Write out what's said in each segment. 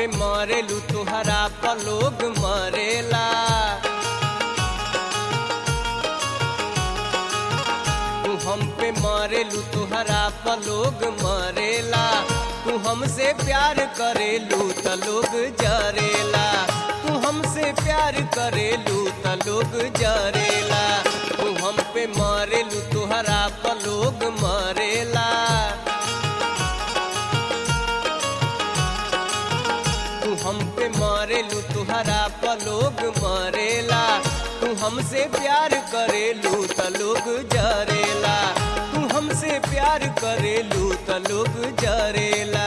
पे मरेलू तुहरा पर लोग मरेला तू हम पे मरेलू तुहरा पर लोग मरेला तू हमसे प्यार करेलू त लोग जरेला तू हमसे प्यार करेलू त लोग जरेला तू हम पे मरेलू तुहरा पर लोग मरेला तू हम पे मरेलू तुहरा पर लोग मरेला तू हमसे प्यार करेलू त लोग जरेला तू हमसे प्यार करेलू त लोग जरेला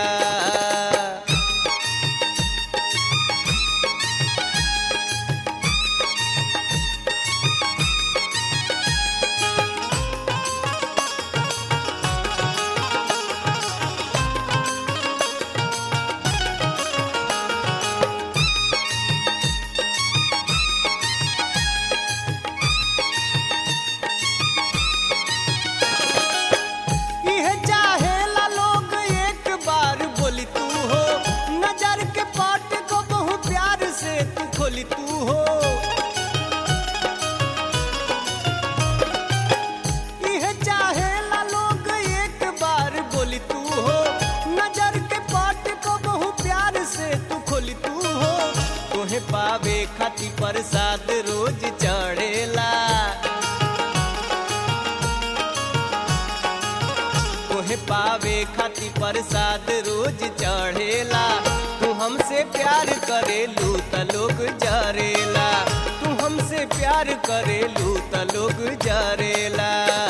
इह चाहेला लोग एक बार बोली तू हो नजर के पाट को बहु प्यार से तू खोली तू हो इह चाहेला लोग एक बार बोली तू हो नजर के पाट को बहु प्यार से तू खोली तू हो तोहे पावे खाती प्रसाद रोज चढ़ेला तोहे पावे खाती प्रसाद रोज चढ़ेला तू हमसे प्यार करेलू त लोग जरेला तू हमसे प्यार करेलू त लोग जरेला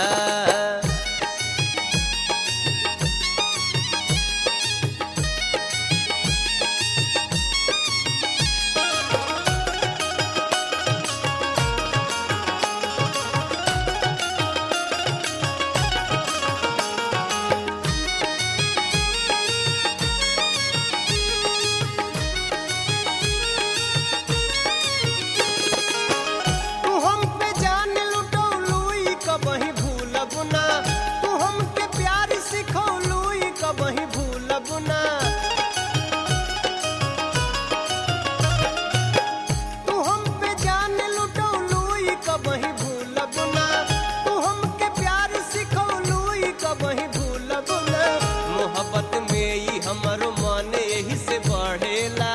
तू हम पे जान लुटौलू ई कबही भूलब ना तू हमके प्यार सिखौलू ई कबही भूलब ना तू हम पे जान लुटौलू ई कबही भूलब ना तू हमके प्यार सिखौलू ई कबही भूलब ना मोहब्बत में ई हमरो मन यही से बढ़ेला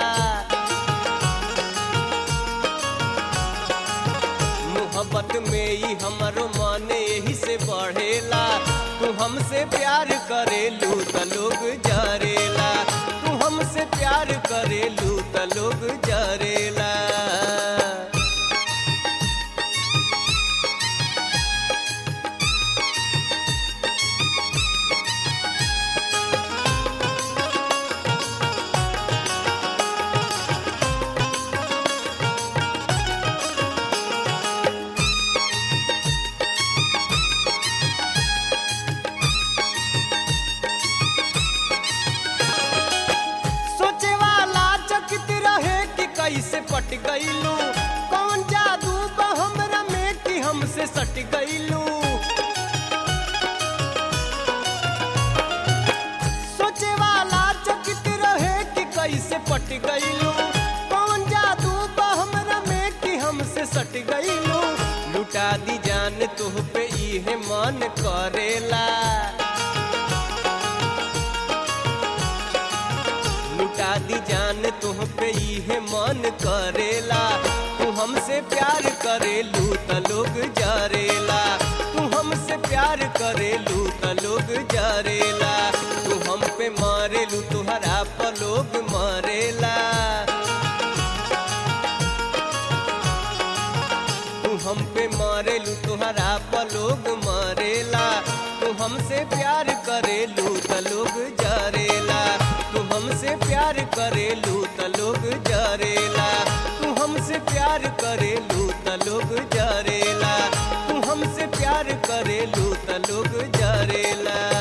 मोहब्बत में ही हमारो मन यही से बढ़ेला तू हमसे प्यार करेलू त लोग जरेला तू हमसे प्यार करेलू त लोग जरेला सोचे वाला चकित रहे कि कैसे पट गईलू कौन जादू बा हमरा में कि हमसे सट गईलू सोचे वाला चकित रहे कि कैसे पट गईलू कौन जादू बा हमरा में कि हमसे सट गईलू लुटा दी जान तुह पे इहे मन करेला लुटा दी जान तुह पे इहे मन करेला तू हमसे प्यार करेलू त लोग जरेला तू हमसे प्यार करेलू त लोग जरेला तू हम पे मारेलू तुहरा पर लोग मरेला तू हम पे मारेलू तुहरा पर लोग मरेला तू हमसे प्यार करेलू त लोग जरेला तू हमसे प्यार करेलू त लोग जरेला तू हमसे प्यार करेलू त लोग जरेला तू हमसे प्यार करेलू त लोग जरेला